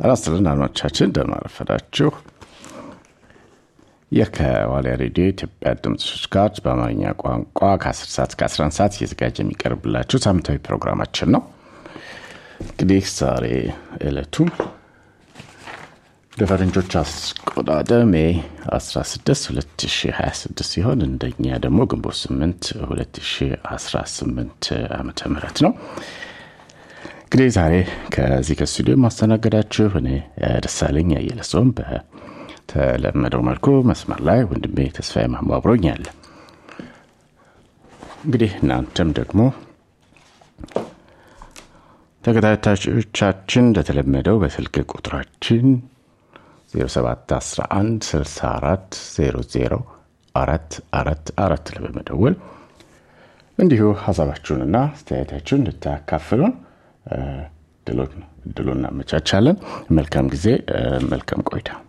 ጤና ይስጥልን አድማጮቻችን እንደምን አረፈዳችሁ። ይህ ከዋልያ ሬዲዮ የኢትዮጵያ ድምፆች ጋር በአማርኛ ቋንቋ ከ10 ሰዓት እስከ 11 ሰዓት እየተዘጋጀ የሚቀርብላችሁ ሳምንታዊ ፕሮግራማችን ነው። እንግዲህ ዛሬ ዕለቱ ለፈረንጆች አቆጣጠር ሜይ 16 2026 ሲሆን እንደኛ ደግሞ ግንቦት 8 2018 ዓመተ ምህረት ነው። እንግዲህ ዛሬ ከዚህ ከስቱዲዮ ማስተናገዳችሁ እኔ ደሳለኝ አየለ ሲሆን በተለመደው መልኩ መስመር ላይ ወንድሜ ተስፋዬ ማሞ አብሮኛል። እንግዲህ እናንተም ደግሞ ተከታታዮቻችን እንደተለመደው በስልክ ቁጥራችን 0711 64 00 አራት አራት አራት ላይ በመደወል እንዲሁ ሀሳባችሁንና አስተያየታችሁን እንድታካፍሉን ድሉን እናመቻቻለን። መልካም ጊዜ፣ መልካም ቆይታ።